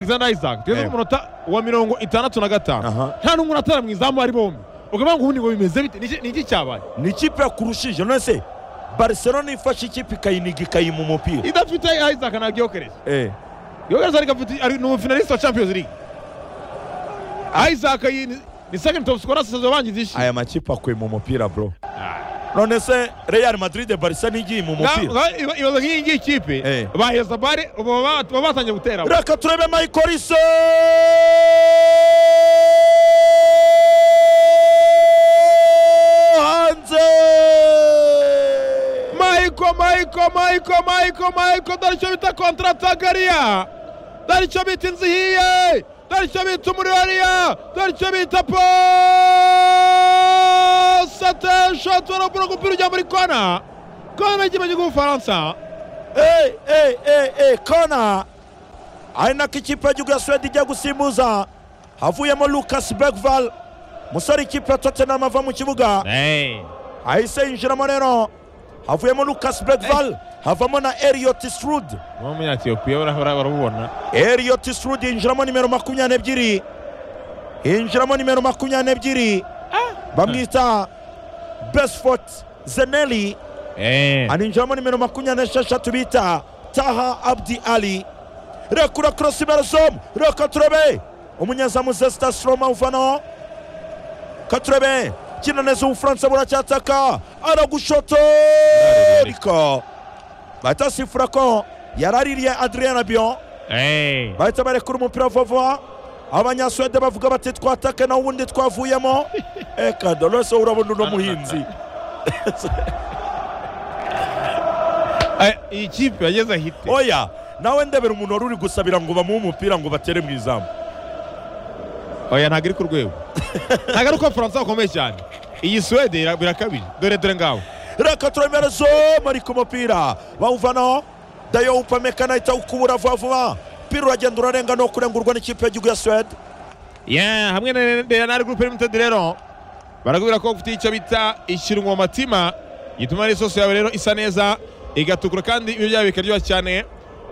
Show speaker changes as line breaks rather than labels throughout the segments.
alexander isaac tugeze ku
Yego.
munota wa mirongo itandatu na gatanu
Aha.
nta n'umwe atara mu izamu ari bombi ukavuga ngo ubundi ngo bimeze bite Ni iki- ni iki cyabaye
ni ikipe yakurushije none se barcelona ifashe ikipe ikayiniga ikayima umupira
idafite isaac ntabwo yokereza
Eh,
yokereza ariko afite ari ni umufinaliste wa champions league isaac yi- ni- ni second top scorer sazo bangize ishi
aya makipe akwima umupira bro
Ah.
none se real madrid barisa n'igiye mu
Nga-
mupira
nga- iba- ibaza nk'iyi ngiyi kipe
Eh.
baheza bare ubu baba baba batangiye gutera
reka turebe mayikorisi hanze
Maiko, Maiko, Maiko, Maiko, Maiko, dore icyo bita kontratakariya dore icyo bita inzu ihiye dore icyo bita umuriro hariya dore icyo bita posatesha tubona umupira umupira ujya muri kona kona y'ikipe cy'igihugu cy'ubufaransa
Eh, eh, eh, eh, kona ari nako ikipe y'igihugu ya suwede ijya gusimbuza havuyemo lucas begval musore ikipe ya tottenham ava mu kibuga ahise yinjiramo rero havuyemo lucas begval havamo na eliot strude
uwo munyatiyopiya barabubona
Elliot Srud yinjiramo nimero makumyabiri n'ebyiri yinjiramo nimero makumyabiri n'ebyiri bamwita Besfort Zeneli aninjiramo nimero makumyabiri n'esheshatu bita Taha Abdi Ali rekura korosi barasomu reka turebe umunyezamu Zesta Stroma uvanaho katurebe kina neza ubufaransa buracyataka aragushotorika bahita sifura ko yaraririye Adrien Rabiot bahita barekura umupira vuba abanyasuwede bavuga bati twatake naho ubundi twavuyemo eka dolose urabona uno muhinzi
Eh, iyi kipe yageze ahite
oya nawe ndebera umuntu wari uri gusabira ngo bamuhe umupira ngo batere mu izamu
oya ntabwo iri ku rwego ntabwo ari uko abafaransa bakomeye cyane iyi suwede ira- birakabije dore dore ngaho
reka turemerezo bari ku mupira bawuvanaho dayo upamekana ahita ukubura vuba vuba umupira uragenda urarenga no kurengurwa n'ikipe y'igihugu ya suwede
Yeah, hamwe na Real Group Limited rero barakubwira ko ufite icyo bita ikirungo mu matima gituma ari isosi yawe rero isa neza igatukura kandi ibyo byawe bikaryoha cyane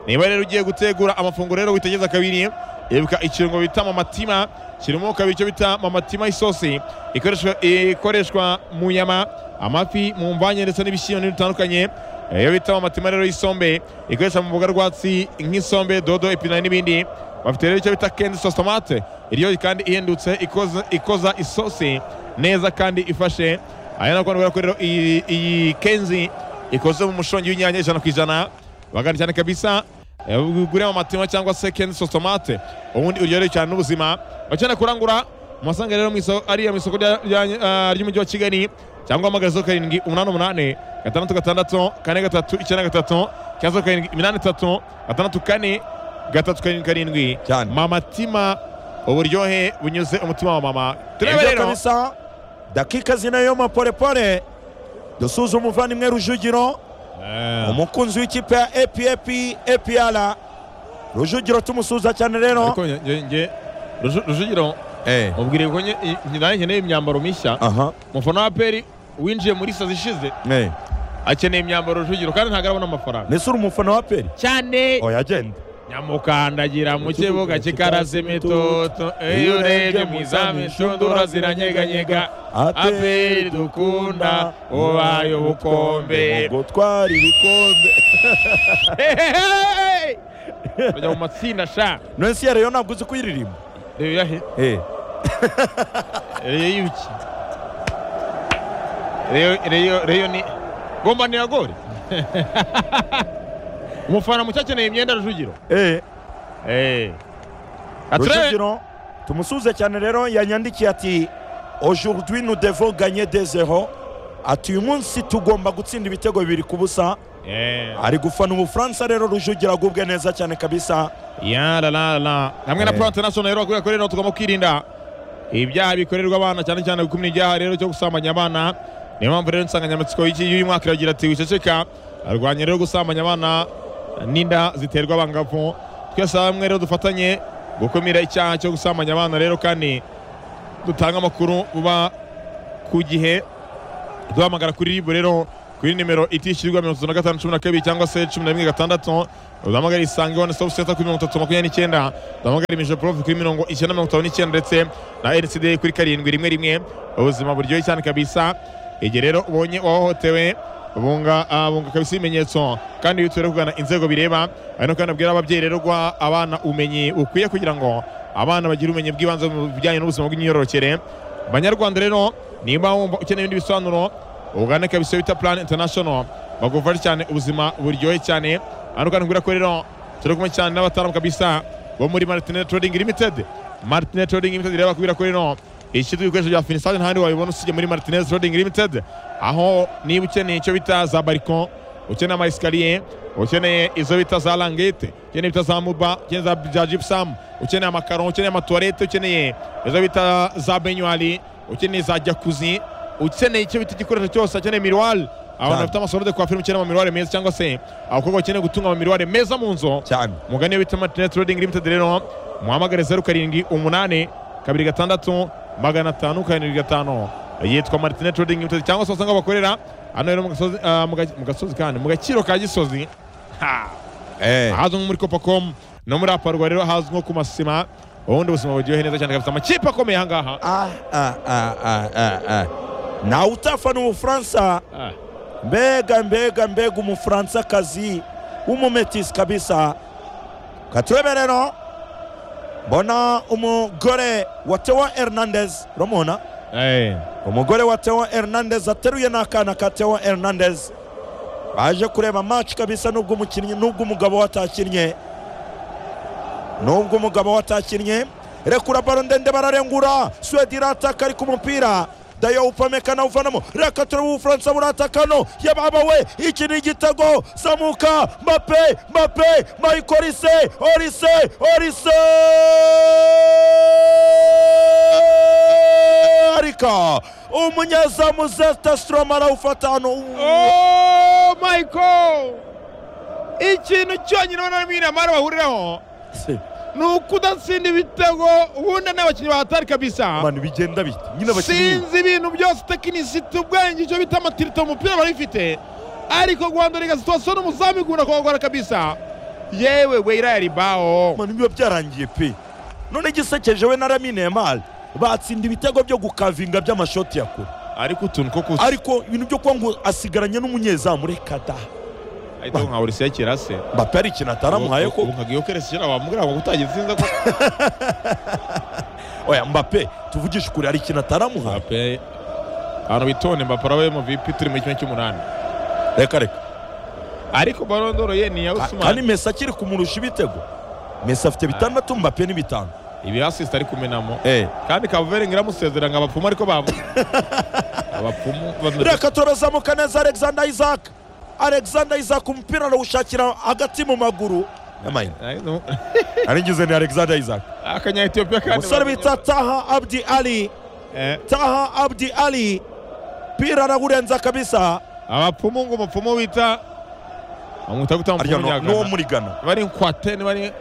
niba rero ugiye gutegura amafunguro rero witegeza kabiri ibuka ikirungo bita mu matima kirimo kabiri icyo bita mu matima isosi ikoreshwa ikoreshwa mu nyama amafi mu mvanye ndetse n'ibishyimbo n'ibintu bitandukanye iyo bita mu matima rero y'isombe ikoreshwa mu mboga rwatsi nk'isombe dodo epinari n'ibindi bafite rero icyo bita kendi sositomate iryoshye kandi ihendutse ikoza, ikoza isosi neza kandi ifashe aya ni akabona ko rero iyi, iyi kenzi ikoze mu mushongi w'inyanya ijana ku ijana bagana cyane kabisa Eh, ugure mu matima cyangwa se kendi sositomate ubundi uryohewe cyane n'ubuzima bakeneye kurangura umusanga rero mu iso- ariya mu isoko rya- rya- ah, ry'umujyi wa kigali cyangwa hamagara zeru karindwi umunani umunani gatandatu gatandatu kane gatatu icyenda gatatu cyangwa zeru karindwi iminani itatu gatandatu kane gatatu karindwi karindwi
Cyane.
mamatima uburyohe bunyuze umutima wa mama turebe
ibyo
rero
kabisa dakika zine yo maporepore dusuza umuvandimwe rujugiro
Eh,
umukunzi w'ikipe ya epf epr rujugiro tumusuza cyane rero
ariko nge- nge- nge Ruju- rujugiro mubwiriye ko nye- i- nge- nanjye nkeneye imyambaro mishya
aha
umufana wa peri winjiye muri sazi ishize akeneye imyambaro rujugiro kandi ntabwo arabona amafaranga
mbese uri umufana wa peri
cyane
oya genda
nyamukandagira mu kibuga kikaraze imitoto iyo urebye mu izamu inshundura ziranyeganyega aperi dukunda ubaye ubukombe
ngo twari ibikombe
bajya mu matsinda sha
nonsi ya reyo ntabwo uzi kuyiririmba
reba irahe
Eh,
reyo y'ibiki reyo reyo reyo ni gomba ni agore umufana mushya akeneye imyenda rujugiro
eh,
Eh. aturebe
rujugiro tumusuze cyane rero yanyandikiye ati aujourd'hui nous devons gagner des zero ati uyu munsi tugomba gutsinda ibitego bibiri ku busa
Eh.
ari gufana ubufaransa rero rujugiro agubwe neza cyane kabisa
ya la la la hamwe na
Eh.
pro international rero bakubwira ko rero tugomba kwirinda ibyaha bikorerwa abana cyane cyane gukumira ibyaha rero cyo gusambanya abana niyo mpamvu rero insanganyamatsiko y'iki- y'uyu mwaka iragira ati wiceceka arwanya rero gusambanya abana n'inda ziterwa abangavu twese hamwe rero dufatanye gukumira icyaha cyo gusambanya abana rero kandi dutanga amakuru vuba ku gihe duhamagara kuri ribu rero kuri nimero itishyurwa mirongo itatu na gatanu cumi na kabiri cyangwa se cumi na rimwe gatandatu udahamagara isange wani sitopu senta kuri mirongo itatu makumyabiri n'icyenda udahamagara imijo porofu kuri mirongo icyenda mirongo itanu n'icyenda ndetse na rcd kuri karindwi rimwe rimwe ubuzima buryoshye cyane kabisa igihe rero ubonye wahohotewe bunga bunga kabisa ibimenyetso kandi iyo utuye kugana inzego bireba ari kandi abwira ababyeyi rero guha abana ubumenyi bukwiye kugira ngo abana bagire ubumenyi bw'ibanze mu bijyanye n'ubuzima bw'imyororokere banyarwanda rero niba wumva ukeneye ibindi bisobanuro ugane kabisa bita plan international bagufasha cyane ubuzima buryohe cyane hano kandi kubwira ko rero turi kumwe cyane n'abataramu kabisa bo muri martinet trading limited martinet trading limited rero bakubwira ko rero ishyirwa ibikoresho bya finisage ntahandi wabibona usibye muri martinez roding limited aho niba ukeneye icyo bita za bariko ukeneye amayesikariye ukeneye izo bita za langete ukeneye bita za muba ukeneye za bya jipusamu ukeneye amakaro ukeneye amatuwarete ukeneye izo bita za benywari ukeneye za jakuzi ukeneye icyo bita igikoresho cyose ukeneye miruwari abantu bafite amasorode kwa firime ukeneye amamiruware meza cyangwa se abakobwa bakeneye gutunga amamiruware meza mu nzu mugani iyo bita martinez roding limited rero muhamagare zeru karindwi umunani kabiri gatandatu magana atanu karindwi gatanu yitwa martine trading limited cyangwa se usanga bakorera hano rero mu gasozi kandi mu gakiro ka gisozi ahazwi nko muri copacomu no muri aparwa rero ahazwi nko ku masima ubundi ubuzima buryohe neza cyane kabisa amakipe akomeye ahangaha
nawe utafana umufaransa mbega mbega mbega umufaransa-kazi w'umumetisi kabisa katwebe rero mbona umugore wa tewa hernandez uramubona umugore wa tewa hernandez ateruye n'akana ka tewa hernandez baje kureba maci kabisa nubwo umukinnyi nubwo umugabo watakinnye nubwo umugabo watakinnye rekura baro ndende bararengura suwede irataka ariko umupira dayo upamekana uvanamo reka turebe ubufaransa buratakano yababawe iki ni igitego zamuka mape mape mayiko orise orise orise arika umunyezamu zeta stromu arawufata hano
mayiko ikintu cyonyine ubona n'imwe amara bahuriraho ni ukudatsinda ibitego ubundi n'abakinnyi bahatari kabisa
abantu bigenda bite nyine
abakinnyi sinzi ibintu byose tekinisiti ubwenge icyo bita amatirito umupira barifite ariko guhandurika situwasiyo n'umuzamu igunda kuhagora kabisa yewe weyira ya ribaho
abantu biba byarangiye pe none igisekeje we na ramine yamari batsinda ibitego byo gukavinga by'amashoti yakura
ariko utuntu two kuzi
ariko ibintu byo kuba ngo asigaranye n'umunyezamu reka da
ahita nka urisi yakira se
mbappe hari ikintu ataramuhaye ko
nkagiye keretse kera wamubwira ngo utagize inza ko
oya mbappe tuvugishe ukuri hari ikintu ataramuhaye
mbappe ahantu bitonde mbappe arabe mu vipi turi mu kimwe cy'umunani
reka reka
ariko barondoro ye ni iya usumani
kandi mesi akiri kumurusha ibitego mesi afite bitandatu mbappe ni bitanu
ibi asisita ari kumenamo
Eh.
kandi kavuveringi iramusezera ngo abapfumu ariko bavuga abapfumu
reka turazamuka neza alexander isaac alexander isaac umupira arawushakira hagati mu maguru aringize ni alexander isaac
akanyayetiyopiya kandi
umusore bita taha abdi ali
Eh,
taha abdi ali mpira arawurenza kabisa
abapfumu ngo umupfumu wita bamwita gutanga
arya
umupfumu
no- n'uwo
nyagana
muri gana
niba ari inkwate niba ari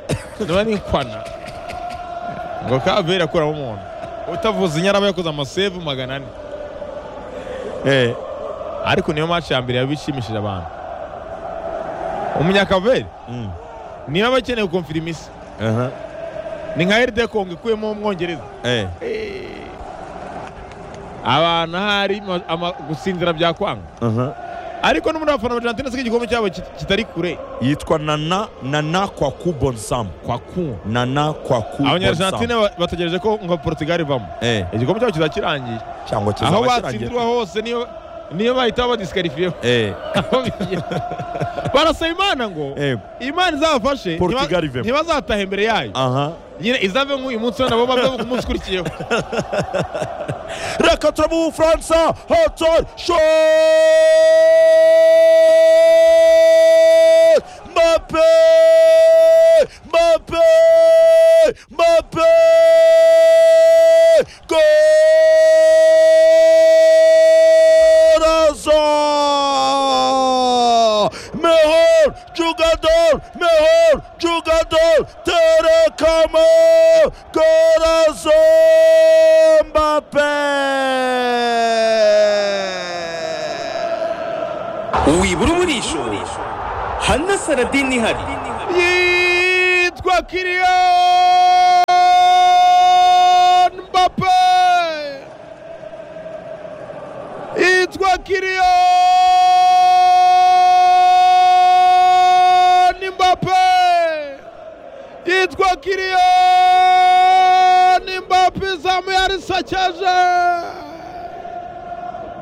niba ari inkwana ngo kavuveri akuramo umuntu utavuze inyarama yakoze amasevu magana ane
Eh,
ariko niyo match ya mbere yabishimishije abantu umunyakavuveri
mm,
niba bakeneye konfirimisa
aha,
ni nka eride kongo ikuyemo umwongereza
eh,
abantu ahari ma- ama- gusinzira byakwanga
aha.
ariko n'umuntu wafana Argentine asiga igikombe cyabo kit- kitari kure
yitwa nana nana kwa kubonsam
kwa ku
nana kwa
abanyargentine
kubonsam
ba- bategereje ko ngo portugal ivamo
Eh,
igikombe cyabo kizakirangiye aho
cyangwa kizaba
batsindirwa
kirangiye
hose niyo niyo bahita badisqualifiyeho
Eh,
Aho bigiye. barasaba imana ngo
eh,
imana izabafashe ntiba-
Portugal ivemo.
ntibazatahe imbere yayo
aha
nyine izave nk'uyu munsi we nabo bave ku munsi ukurikiyeho
reka turabe ubufaransa hotor shot mape mape mape Coraza! Mejor jugador, mejor jugador, Terecamo, Corazón Mbappé!
ibikoresho hana saradini ihari
yitwa kiriyan mbape yitwa kiriyan mbape yitwa kiriyan mbape izamu yarisakeje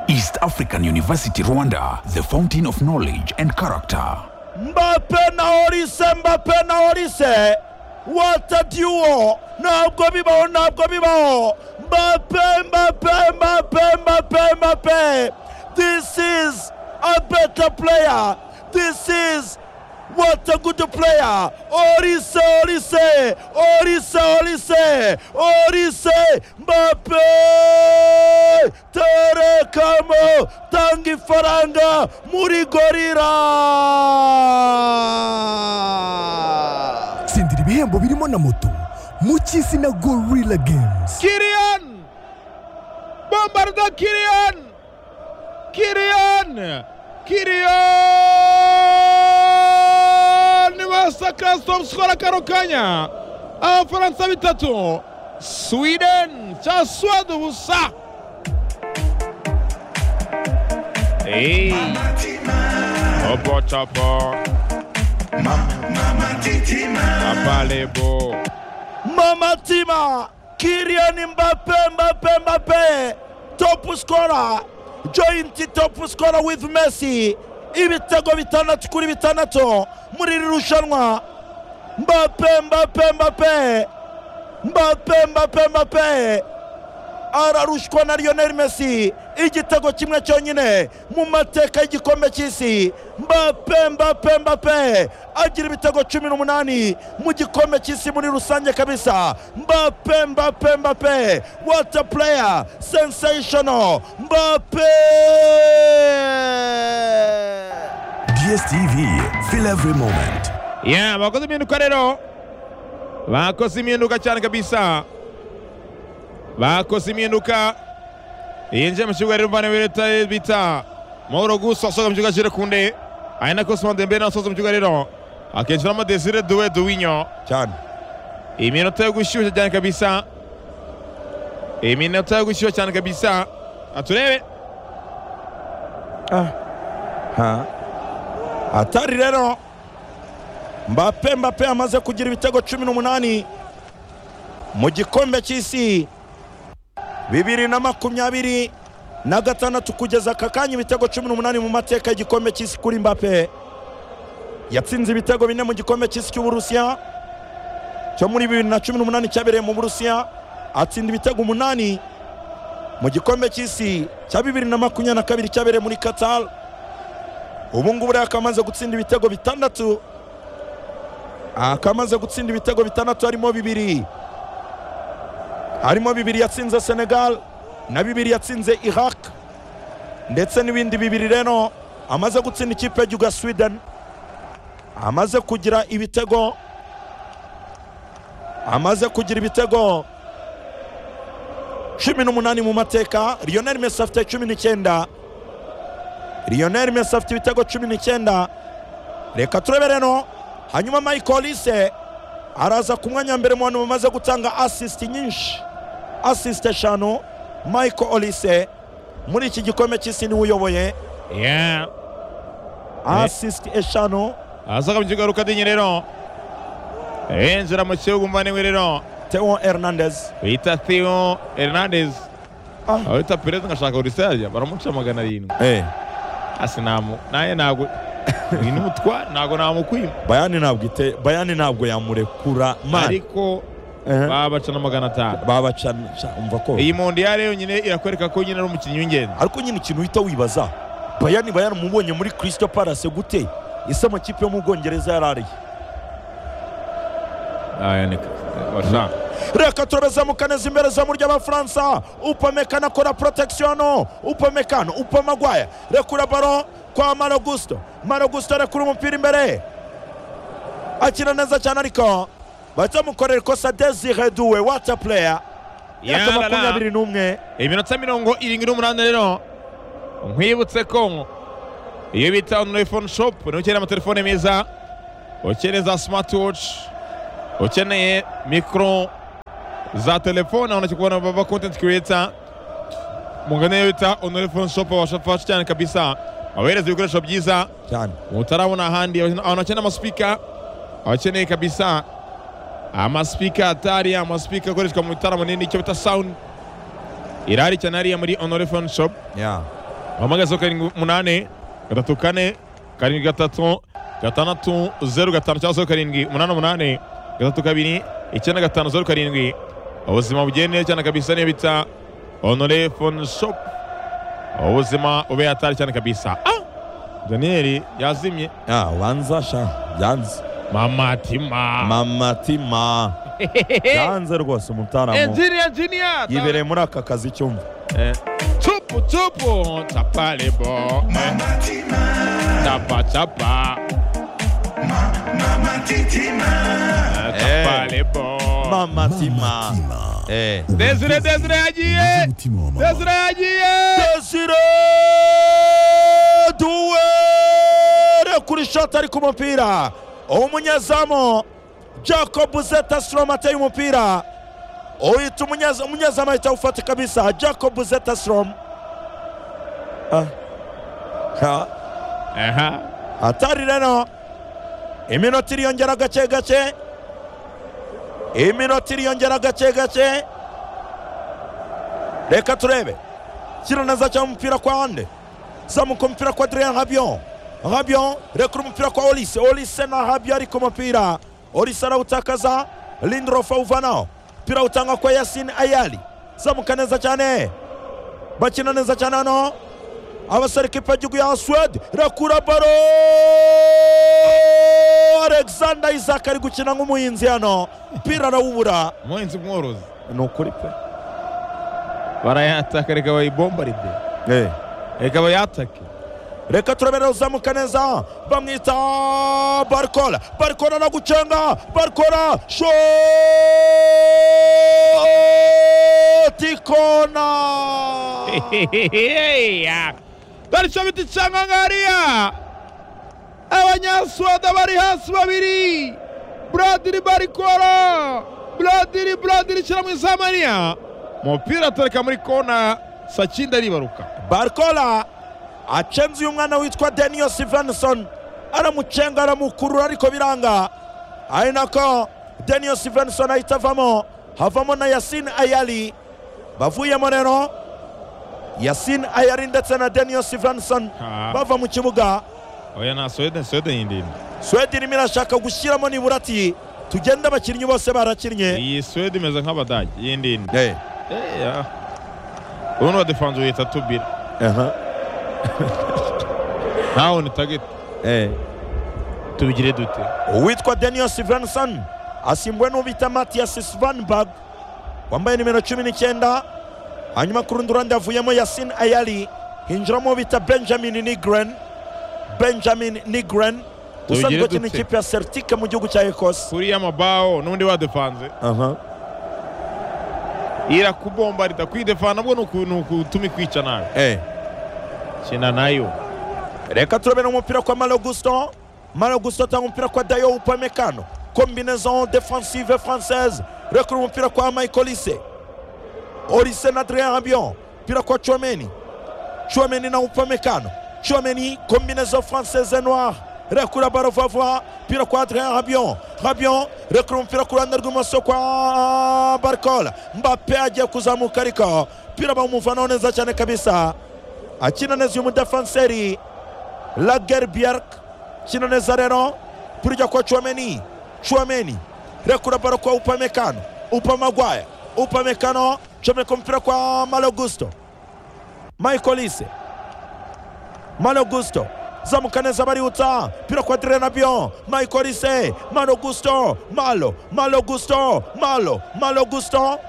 East African University Rwanda, the fountain of knowledge and character.
mbape na horise mbape na horise watadiwo ntabwo bibaho ntabwo bibaho mbape mbape mbape mbape mbape this is a better player this is What a good player! Orise, Orise, Orise, Orise, Orise, Mbappe! Terekamo, tanga ifaranga muri gorira!
tsindira ibihembo birimo na moto mu cy'isi na gorilla games
Kylian Bombarda Kylian Kylian Kylian basaka topscora kano kanya abafaransa bitatu sweden cya swede ubusa Opo chapo Apalebo
Mama Tima, Kylian Mbappe, Mbappe, Mbappe, top scorer, joint top scorer with Messi. Ibitego bitandatu kuri bitandatu muri iri rushanwa. Mbappe, Mbappe, Mbappe, Mbappe, Mbappe, Mbappe. ararushwa na Lionel Messi igitego kimwe cyonyine mu mateka y'igikombe cy'isi Mbappe Mbappe Mbappe agira ibitego cumi n'umunani mu gikombe cy'isi muri rusange kabisa Mbappe Mbappe Mbappe what a player sensational Mbappe
DSTV, feel every moment.
Yeah, bakoze impinduka rero bakoze impinduka cyane kabisa bakoze impinduka yinjiye mu kibuga rero mvana leta bita mahoro gusa asohoka mu kibuga kiri kunde ari na kosimo dembele nawe asohotse mu kibuga rero akinjiramo desire duwe duwinyo
cyane
iminota yo gushyushya cyane kabisa iminota yo gushyushya cyane kabisa aturebe
Ha. atari rero mbape mbape amaze kugira ibitego cumi n'umunani mu gikombe cy'isi bibiri na makumyabiri na gatandatu kugeza aka kanya ibitego cumi n'umunani mu mateka y'igikombe cy'isi kuri mbape yatsinze ibitego bine mu gikombe cy'isi cy'uburusiya cyo muri bibiri na cumi n'umunani cyabereye mu burusiya atsinda ibitego umunani mu gikombe cy'isi cya bibiri na makumyabiri na kabiri cyabereye muri katari ubu ngubu rero akaba amaze gutsinda ibitego bitandatu akaba amaze gutsinda ibitego bitandatu harimo bibiri harimo bibiri yatsinze senegal na bibiri yatsinze iraq ndetse n'ibindi bibiri rero amaze gutsinda ikipe y'igihugu ya sweden amaze kugira ibitego amaze kugira ibitego cumi n'umunani mu mateka lionel messi afite cumi n'icyenda lionel messi afite ibitego cumi n'icyenda reka turebe rero hanyuma michael lise araza ku mwanya wa mbere mu bantu bamaze gutanga asisiti nyinshi asisiti eshanu michael olise muri iki gikombe cy'isi niwe uyoboye
yeah
asisiti eshanu
asohoka mu kibuga rukadinyi rero yinjira mu kibuga mvana rero
teo hernandez
bita theo hernandez
Ah.
abita perezida ngashaka urisa yajya baramuca magana arindwi
Eh,
asi namu naye ntago uyu ni umutware ntago namukwima
bayani ntabwo ite bayani ntabwo yamurekura mani
ariko
Eh,
babaca na magana atanu
babacana sha, umva ko
iyi mondiyare yonyine irakwereka ko nyine ari umukinnyi w'ingenzi
ariko nyine ikintu uhita wibaza bayani bayani mubonye muri kirisito parase gute ese amakipe yo mu bwongereza yari ariye
ayanika basha
reka turabazamukane neza imbere zamu ry'abafaransa upamekana akora protekisiono upamekano upamagwaya rekura baro kwa maragusto maragusto arekura umupira imbere akina neza cyane ariko bazamukorera ikosa desire duwe wata pureya
Yarara.
yaka makumyabiri n'umwe
iminota mirongo irindwi n'umunani rero nkwibutse ko iyo bita onurayini fone shopu niho ukeneye amatelefone meza ukeneye za simatiwoci ukeneye mikoro za telefone aho kubona baba kontenti kiriyeta mugane iyo bita onurayini fone shopu wabasha gufasha cyane kabisa abahereza ibikoresho byiza
cyane
utarabona ahandi abantu bakeneye amasipika abakeneye kabisa amasipika atari amasipika akoreshwa mu bitaramo nini icyo bita sawundi irari cyane hariya muri onore fone shopu
ya
bahamagazeho karindwi umunani gatatu kane karindwi gatatu gatandatu zeru gatanu cyangwa se karindwi umunani umunani gatatu kabiri icyenda gatanu zeru karindwi ubuzima bugende neza cyane kabisa niyo bita onore fone shopu ubuzima ube hatari cyane kabisa ah daniyeli yazimye
ya ubanza sha byanze
mamatima
mamatima byanze rwose umutaramu
enjiniya enjiniya
yibereye muri aka kazi cyumva
tupu tupu tapalebo tapacapa tapalebo
mamatima
Mamatima.
Eh.
desire desire yagiye
Umutima wa mama.
desire yagiye
Desire Duwere kuri shot ari ku mupira umunyezamu Jacob Zeta Slom ateye umupira uhita umunyeza- umunyezamu ahita awufata kabisa Jacob Zeta Slom Ah. Ah.
aha
hatari rero iminota iriyongera gake gake iminota iriyongera gake gake reka turebe kira neza cyangwa umupira kwa ande zamuka umupira kwa Adrien Rabion Rabion rekura umupira kwa Olise Olise na Rabion ari ku mupira Olise arawutakaza Lindrof awuvanaho umupira utangwa kwa Yasin Ayali zamuka neza cyane bakina neza cyane hano abasore kipe y'igihugu ya suwede irakura baro alexander isaac ari gukina nk'umuhinzi hano umupira arawubura
umuhinzi mworozi
ni ukuri pe
barayataka reka bayibombaride reka bayatake
reka turabera uzamuka neza bamwita barikora barikora no gucenga barikora shoti kona
baricyo bita icanga ngariya abanyasuwada bari hasi babiri buradiri barikora buradiri buradiri ishyira mu isamaniya umupira atureka muri kona sakinda aribaruka
barikola acenze uyu mwana witwa daniel stevenson aramucenga aramukurura ariko biranga ari nako daniel stevenson ahita avamo havamo na yasin ayali bavuyemo rero yasin ayali ndetse na daniel stevenson
Ah.
bava mu kibuga
oya nta swede swede yindinda
swede irimo irashaka gushyiramo nibura ati tugende abakinnyi bose barakinnye
iyi swede imeze nk'abadage yindinda
Eh,
ubundi badefanze uhita tubira
aha,
ntawe ni tageti
eh.
tubigire dute
uwitwa daniel stevenson asimbuwe n'ubita matiyasi svanberg wambaye nimero cumi n'icyenda hanyuma ku rundi ruhande havuyemo yasin ayali hinjiramo ubita benjamin nigren benjamin nigren usanzwe
Tubigire
ukina
dute.
ikipe ya celtic mu gihugu cya ekose
kuriya mabaho n'undi wadefanze irakubombarida kwidefana nabwo ni uku- ni ukutuma ikwica nabi kina nayo
reka turabona umupira kwa mario gusto mario gusto atanga umupira kwa dayo upamecano combinaison defensive française rekura umupira kwa michael olise olise na adrien rabion umupira kwa chomeni chomeni na upamecano chomeni combinaison française noire rekura baro vavwa umupira kwa adrien rabion rabion rekura umupira ku ruhande rw'imoso kwa barcola mbape agiye kuzamuka ariko umupira bawumuvanaho neza cyane kabisa akina neza uyu mudefanseri Lager Bjerk kino neza rero kurya kwa Chouameni Chouameni rekura baro kwa Upamecano Upamagwaya Upamecano chomeka kumpira kwa Malo Gusto Michael Ise Malo Gusto zamuka neza barihuta pira kwa Adrien Rabiot Michael Ise Malo Gusto Malo Malo Gusto Malo Malo Gusto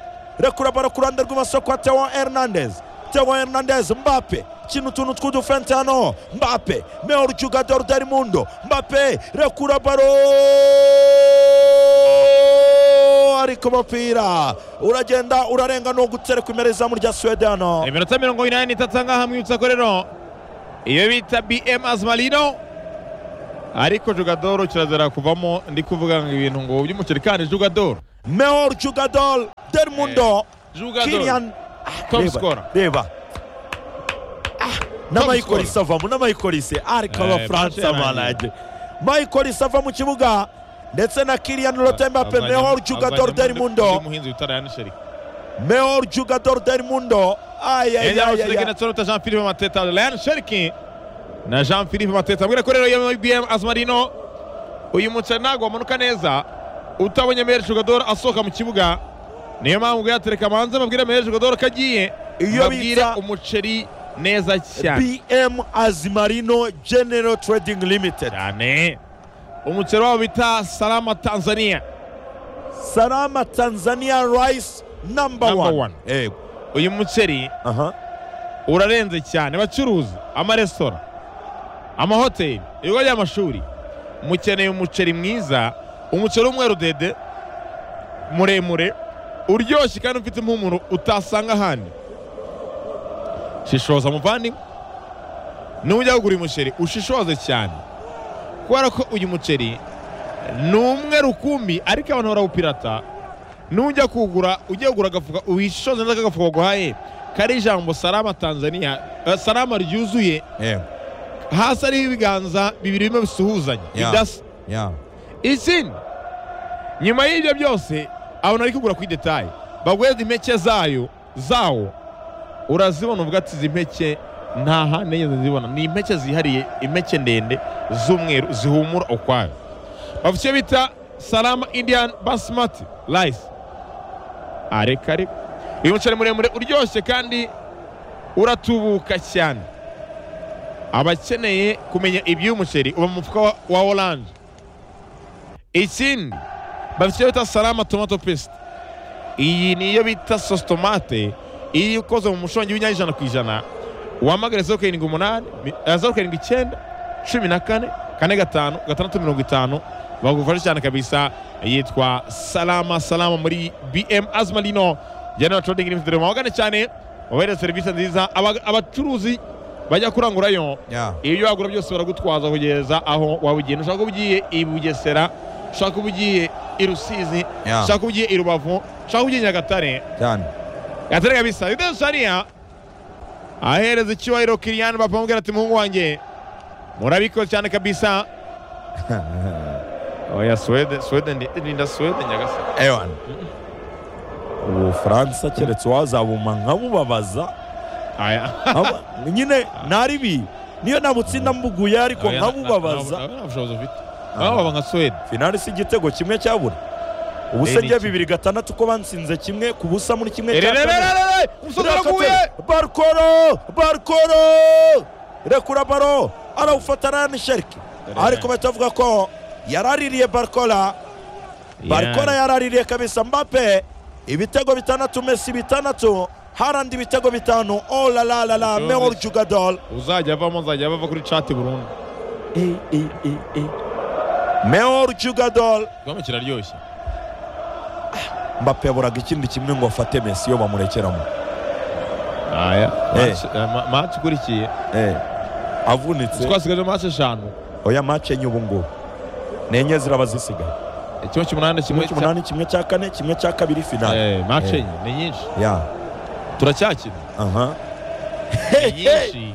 rekura baro ku ruhande rw'ibumoso kwa Theo Hernandez Theo Hernandez Mbappe kina utuntu tw'udufente hano Mbappe meilleur jugador del mundo Mbappe rekura baro ariko umupira uragenda urarenga ni ugutereka imbere y'izamu rya Sweden hano
iminota mirongo inani n'itatu aha ngaha mu ibutsa ko rero iyo bita bm azimarino ariko jugadoro kirazira kuvamo ndi kuvuga ngo ibintu ngo by'umuceri kandi jugadoro
mehor jugadol del mundo
Jugador.
kilian
Top
reba,
scorer.
reba Ah, na
Top
mayikolisi avamo na mayikolisi ariko
Eh,
abafaransa
Manchester
baraje mayikolisi ava mu kibuga ndetse na kilian rotembape
Azajyamo-
mehor jugador
azajyamo
del
undi-
mundo
undi muhinzi witara yanisheri
mehor jugador del mundo
yanisheri na
ayayayaya
toronto jean philippe mateta ryan sheriki na jean philippe mateta mbwira ko rero iyo bm azimarino uyu muceri ntabwo wamanuka neza utabonye meyer jugador asohoka mu kibuga niyo mpamvu ubwo yatereka manze babwire meyer jugador ko agiye
Iyo
babwire
bita-
umuceri neza cyane
bm azimarino general trading limited
cyane umuceri wabo bita salama tanzania
salama tanzania rice number
Number
one
one. uyu muceri
aha
urarenze cyane bacuruzi amaresitora amahoteli ibigo by'amashuri mukeneye umuceri mwiza umuceri w'umweru dede muremure uryoshye kandi ufite impumuro utasanga ahandi shishoza muvandimwe nujya kugura uyu muceri ushishoze cyane kubera ko uyu muceri ni umwe rukumbi ariko abantu barawupirata nujya kuwugura ujya kugura agafuka uhishoze neza kagafuka baguhaye kari ijambo salama tanzania eh, salama ryuzuye hasi ariho ibiganza bibiri bimwe bisuhuzanya
Yeah.
bidasa
yeah
ikindi nyuma y'ibyo byose abantu bari kugura kuri detaye bagweza impeke zayo zawo urazibona uvuga ati izi mpeke nta handi nigeze zibona ni impeke zihariye impeke ndende z'umweru zihumura ukwayo bafite icyo bita salama indian basimati rayisi areka areka uyu muceri muremure uryoshye kandi uratubuka cyane abakeneye kumenya iby'uyu muceri uba mu mufuka wa- wa oranje ikindi bafite icyo bita salama tomato paste iyi niyo bita sositomate iyi ukoze mu mushongi w'inyanya ku ijana wahamagare zeru karindwi umunani mi- eh, zeru karindwi icyenda cumi na kane kane gatanu gatandatu mirongo itanu bagufasha cyane kabisa yitwa salama salama muri bm azimarino general trading limited mabagane cyane babahereza serivisi nziza Aba- abacuruzi bajya kurangurayo
yeah
ibyo wagura byose baragutwaza kugeza aho waba ugiye ushaka kuba ugiye i bugesera ushaka kuba ugiye i rusizi
Yeah.
ushaka kuba ugiye i rubavu ushaka kuba ugiye i nyagatare
cyane
gatare kabisa yuda shariya ahereza icyubahiro kiriyani bapfa amubwira ati muhungu wanjye murabikoze cyane kabisa oya swede swede ndi- rinda swede nyagasani
ewana ubufaransa keretse wazabuma nkabubabaza
aya
Aba- nyine naribi niyo nabutsinda mbuguye ariko
Oya, na- na-
nkabubabaza
na- na- nta bushobozi ufite ababa nka swede
finali si igitego kimwe cyabura
Eh, ni
ubusenge
iki?
bibiri gatandatu ko bansinze kimwe ku busa muri kimwe cya kane
ererererere umusozi uraguye
barukoro barukoro rekura baro arawufata rani sheriki
Dore
ariko bahita bavuga ko yaraririye barukora barukora yaraririye kabisa mbape ibitego bitandatu mesi bitandatu harandi ibitego bitanu olalalala
Jones.
mehor jugadol
uzajya avamo nzajya bava kuri cati burundu
mehor jugadol
igihombo kiraryoshye
mbape yaburaga ikindi kimwe ngo afate mesi iyo bamurekeramo
aya
Eh.
match- eh, ma- match ikurikiye
Eh, avunitse
twasigaje match eshanu
oya mace enye ubu ngubu ni enye ziraba zisigaye
kimwe cy'umunani kimwe
kimwe
cya-
cy'umunani kimwe cya kane kimwe cya kabiri finale
Eh, match
Eh.
enye ni nyinshi
ya
turacyakina
aha
ni nyinshi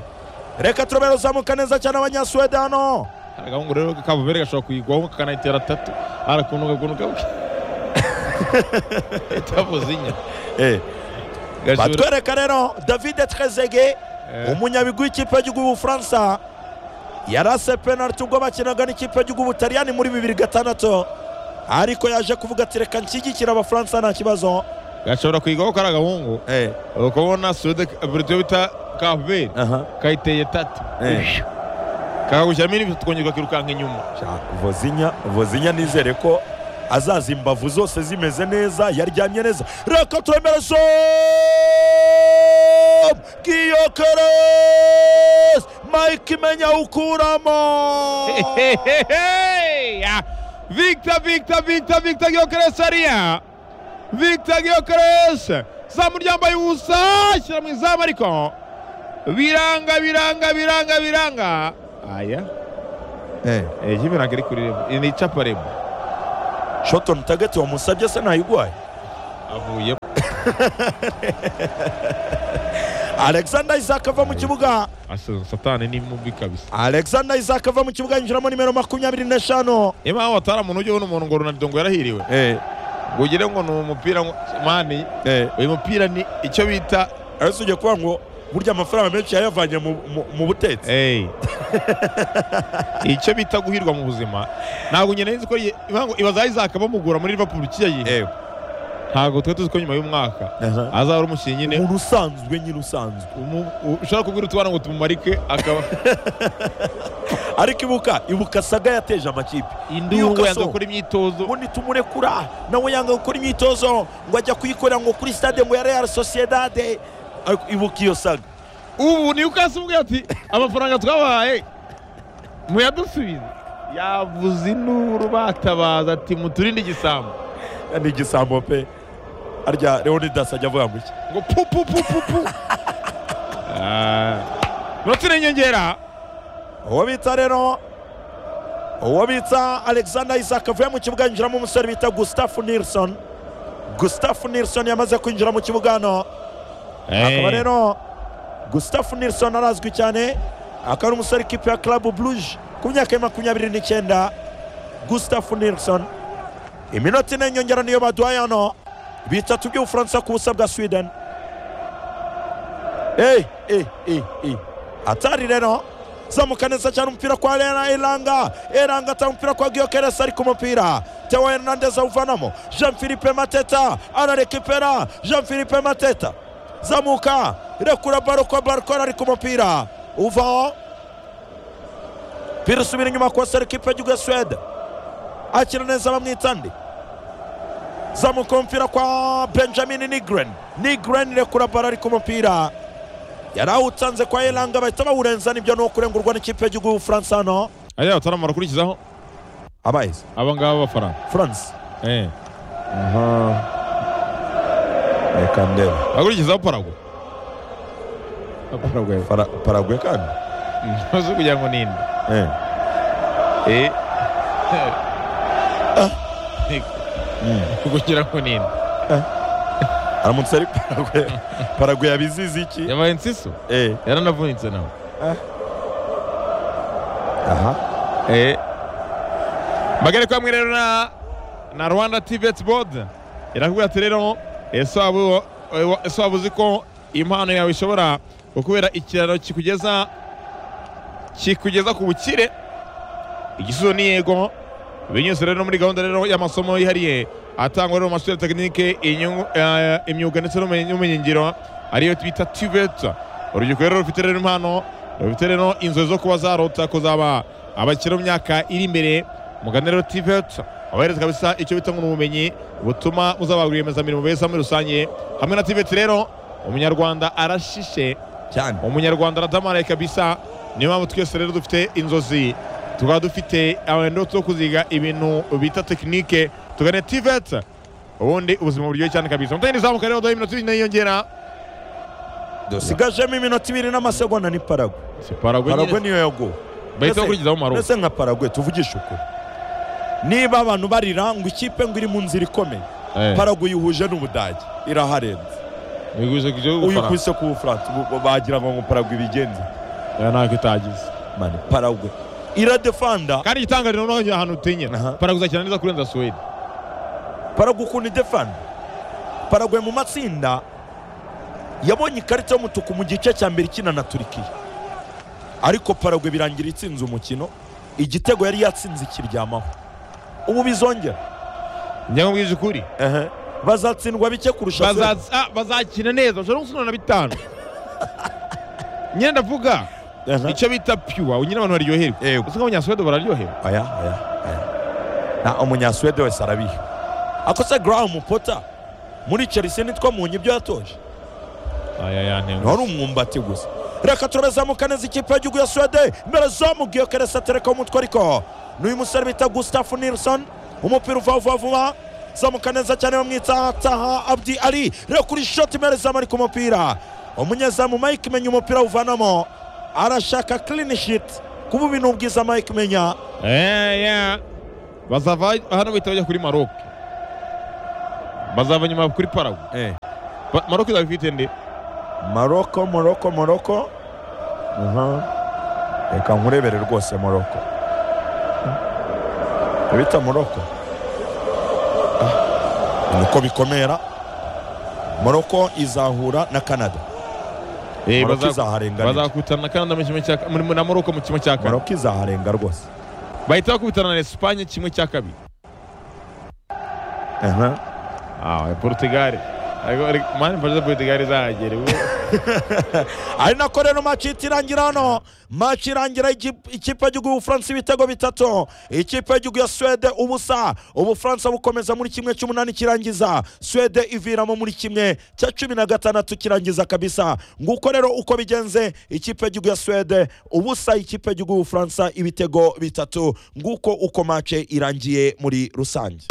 reka turabera uzamuka neza cyane abanyasuwede hano
Hari agahungu rero kavumere gashobora kuyigwaho kakanayitera atatu arakunuka kunuka itavuze inya
Eh,
Gashobora-
batwereka rero davide trezege
Eh.
umunyabigwi w'ikipe y'igihugu y'ubufaransa yarase penaliti ubwo bakinaga n'ikipe y'igihugu y'ubutaliyani muri bibiri gatandatu ariko yaje kuvuga ati reka nshyigikira abafaransa nta kibazo
gashobora kuyigwaho kari agahungu
Eh,
ukabona suwede buryo bita kavumere
aha
kayiteye tatu
Eh.
kakagushyiramo indi tukongera ukakirukanka inyuma
Sha- vozinya vozinya nizere ko azaza imbavu zose zimeze neza yaryamye neza reka turemere som giyokeres mike menya ukuramo
Hehehehe! Victor, Victor, Victor, Victor Gyökeres hariya Victor Gyökeres zamu ryambaye ubusa ashyira mu izamu ariko biranga biranga biranga biranga aya
Eh.
eh, jiviranga iri kuri rebu Iri ni icapa rebu
shoto mutagatifu wamusabye se ntayigwaye
avuye
alexander isaac ava mu kibuga
asaza satani ni mubi kabisa
alexander isaac ava mu kibuga yinjiramo nimero makumyabiri n'eshanu
imana watara umuntu ujyeho n'umuntu ngo ronaldo ngo yarahiriwe ngo ugire ngo ni umupira ngo mani uyu mupira ni icyo bita
ese ujya kuvuga ngo burya amafaranga menshi yayavanye mu, mu, mu butetsi
Hey. icyo bita guhirwa mu buzima ntabwo nyine nzi ko ye- impamvu ibaza Isaac bamugura muri Liverpool kiyayi ntabwo twe tuzi ko nyuma y'umwaka
Aha.
azahora umukinnyi nyine
umuntu usanzwe nyine usanzwe
umu- u- ushobora kubwira utwana ngo tumumarike akaba
ariko ibuka ibuka saga yateje amakipe
induru
Newcastle.
yanga gukora imyitozo
ubundi tumurekura nawe yanga gukora imyitozo ngo ajya kuyikorera ngo kuri stade ngo ya real sociedade Ariko ibuka iyo saga
ubu Newcastle ubwe ati amafaranga twabahaye muyadusubize yavuze induru batabaza ati muturinde igisambo
ni igisambo pe arya leonidas ajya avuga gutya
ngo pu pu pu pu pu Ah. Minota ine nyongera
uwo bita rero uwo bita alexander isaac avuye mu kibuga yinjiramo umusore bita gustafu nilson gustafu nilson yamaze kwinjira mu kibuga hano akaba rero gustafu nilson arazwi cyane akaba ari umusore ikipe ya club bluje ku myaka ya makumyabiri n'icyenda gustafu nilson iminota ine nyongera niyo baduhaye hano bitatu by'ubufaransa ku busa bwa sweden Hey, hey, hey, hey. atari rero zamuka neza cyane umupira kwa Rera Eranga Eranga atanga umupira kwa Gyökeres ari ku mupira Theo Hernandez awuvanamo Jean Philippe Mateta ararekipera Jean Philippe Mateta zamuka rekura baro kwa Barcon ari ku mupira uvaho mpira usubira inyuma kwa Serkipe Juga Swede akira neza bamwitande zamuka umupira kwa Benjamin Nigren Nigren rekura baro ari ku mupira yari awutanze kwa Elanga bahita bawurenza nibyo ni ukurengurwa n'ikipe y'igihugu y'Ubufaransa hano
ariya bataramara kurikizaho
abayise
aba ngaba b'abafaransa
France
eh
reka ndeba
akurikizaho paragwe paragwe
paragwe kandi
ntuzi kugira ngo ninde eh kugira ngo ninde
aramutse ari paragwe paragwe yabizizi iki
yabaye nsiso
Eh,
yaranavunitse nawe
aha
eh magare kwa mwe rero na na Rwanda TVET board irakubwira ati rero ese waba ese waba uzi ko impano yawe ishobora kukubera ikiraro kikugeza kikugeza ku bukire igisubizo ni yego binyuze rero muri gahunda rero y'amasomo yihariye atangwa rero mu mashuri ya tekinike inyungu- eh, imyuga ndetse n'ubumenyi- n'ubumenyingiro ariyo bita TVET urubyiruko rero rufite rero impano rufite rero inzozi zo kuba zarota kuzaba abakire mu myaka iri imbere mugane rero TVET abahereza kabisa icyo bita ngo ni ubumenyi butuma muzaba rwiyemezamirimo beza muri rusange hamwe na TVET rero umunyarwanda arashishe
cyane
umunyarwanda aradamaraye kabisa niyo mpamvu twese rero dufite inzozi tukaba dufite amarendoto yo kuziga ibintu bita tekinike tugane tivet ubundi ubuzima buryoshye cyane kabisa mutagenda izamuka rero duhe iminota ibiri yiyongera
dusigajemo iminota ibiri n'amasegonda ni paragwe paragwe
paragwe
niyo yaguwe
bahita
Mbese-
bakurikizaho maroc
mbese nka paragwe tuvugishe ukuri niba abantu barira ngo ikipe ngo iri mu nzira ikomeye paragwe uyihuje n'ubudage iraharenze
wigurije ku gihugu
uyikubise ku bufaransa ubu bagira ngo ngo paragwe ibigenze
ntacyo itagize
mani paragwe iradefanda
kandi igitangariro noneho ngira ahantu utinya
Aha.
paragwe uzakina neza kurenza suwede
paragwe ukuntu idefanda paragwe mu matsinda yabonye ikarita y'umutuku mu gice cya mbere ikina na turikiya ariko paragwe birangira itsinze umukino igitego yari yatsinze ikiryamaho ubu bizongera
njya nkubwije ukuri
bazatsindwa bike kurusha Suwede.
Bazaza- ah, bazakina neza bashobora no gusubirana na bitanu nyine ndavuga
Aha.
icyo bita piwa nyine abantu baryoherwa
Yego.
usanga abanyasuwede bararyoherwa
aya aya aya na umunyasuwede wese arabiha akoze garamu pota muri chelsea nitwo munye ibyo yatoje
aya yantengushye
wari umwumbati gusa reka turazamuka neza ikipe y'igihugu ya swede mbere zamubwiye keresi atereka umutwe ariko n'uyu musore bita gustafu nilson umupira uva vuba vuba zamuka neza cyane bamwita taha abdi ali reka kuri shoti mbere zamu ari ku mupira umunyezamu mike menya umupira awuvanamo arashaka clean sheet kuba ibintu bwiza mike menya
Eh, yeah. bazava hano bahita bajya kuri maroc bazava nyuma kuri paragu maroc izaba ifite nde
maroko moroko moroko Aha. reka nkurebere rwose moroko bita moroko Ah, niko bikomera moroko izahura na canada
Eh,
Maroc
baza-
izaharenganira.
bazakutana na canada mu kimwe cya muri- na morocco mu kimwe cya kane
moroko izaharenga rwose
bahita bakubitana na espagne kimwe cya kabiri
Aha.
Ah, Portugal. Agora, mano, pode ser Portugal zaje rero.
ari nako rero maci ihita irangira hano maci irangira igip- ikipe y'igihugu y'ubufaransa ibitego bitatu ikipe y'igihugu ya swede ubusa ubufaransa bukomeza muri kimwe cy'umunani kirangiza swede iviramo muri kimwe cya cumi na gatandatu kirangiza kabisa nguko rero uko bigenze ikipe y'igihugu ya swede ubusa ikipe y'igihugu y'ubufaransa ibitego bitatu nguko uko maci irangiye muri rusange